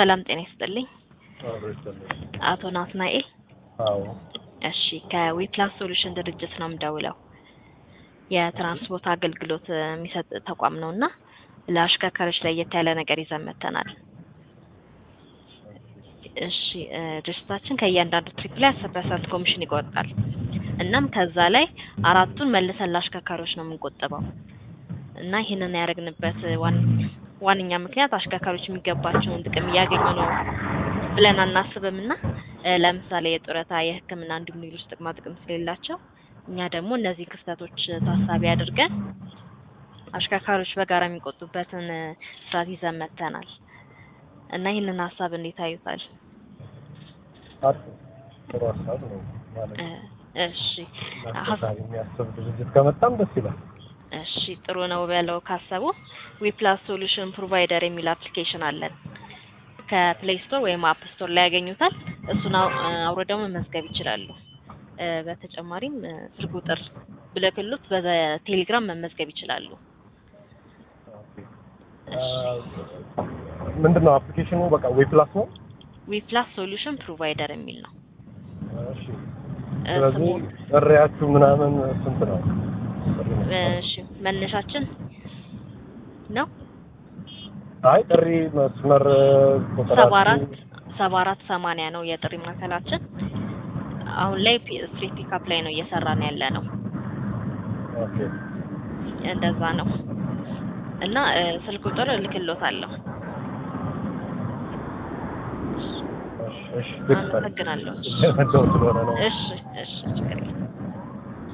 ሰላም ጤና ይስጥልኝ። አብሮ ይሰለኝ። አቶ ናትናኤል አዎ እሺ፣ ከዊፕላስ ሶሉሽን ድርጅት ነው የምደውለው። የትራንስፖርት አገልግሎት የሚሰጥ ተቋም ነው እና ለአሽከርካሪዎች ለየት ያለ ነገር ይዘን መጥተናል። እሺ እ ድርጅታችን ከእያንዳንዱ ትሪፕ ላይ አስር ፐርሰንት ኮሚሽን ይቆርጣል። እናም ከዛ ላይ አራቱን መልሰን ለአሽከርካሪዎች ነው የምንቆጥበው እና ይህንን ያደረግንበት ዋን ዋነኛ ምክንያት አሽከርካሪዎች የሚገባቸውን ጥቅም እያገኙ ነው ብለን አናስብም እና እ ለምሳሌ የጡረታ፣ የሕክምና እንዲሁም ሌሎች ጥቅማ ጥቅም ስለሌላቸው እኛ ደግሞ እነዚህ ክፍተቶች ታሳቢ አድርገን አሽከርካሪዎች በጋራ የሚቆጡበትን እ ስርዓት ይዘን መጥተናል እና ይህንን ሀሳብ እንዴት አዩታል? አሪፍ ነው። ጥሩ ሀሳብ ነው ማለት እ እሺ አስተሳቢ የሚያስብ ድርጅት ከመጣም ደስ ይላል። እሺ ጥሩ ነው ብለው ካሰቡ ዊፕላስ ሶሉሽን ፕሮቫይደር የሚል አፕሊኬሽን አለን። ከፕሌይ ስቶር ወይም አፕ ስቶር ላይ ያገኙታል። እሱን አው- አውርደው መመዝገብ ይችላሉ። እ በተጨማሪም እ ስልክ ቁጥር ብልክሉት በቴሌግራም መመዝገብ ይችላሉ። ምንድን ነው አፕሊኬሽኑ? በቃ ዌብ ፕላስ ነው። ዊፕላስ ሶሉሽን ፕሮቫይደር የሚል ነው። እሺ እ ስለዚህ ስሙ ጥሪያችሁ ምናምን ስንት ነው? እሺ መነሻችን ነው አይ ጥሪ መስመር ሰባ አራት ቁጥራችሁ ሰባ አራት ሰማንያ ነው የጥሪ ማዕከላችን። አሁን ላይ ፒ- ስትሪት ፒካፕ ላይ ነው እየሰራን ያለ ነው። ኦኬ እንደዛ ነው እና እ ስልክ ቁጥር እልክልዎታለሁ። እሺ እሺ ልክ አመሰግናለሁ። እየመጣሁ ስለሆነ ነው። እሺ እሺ ችግር የለም።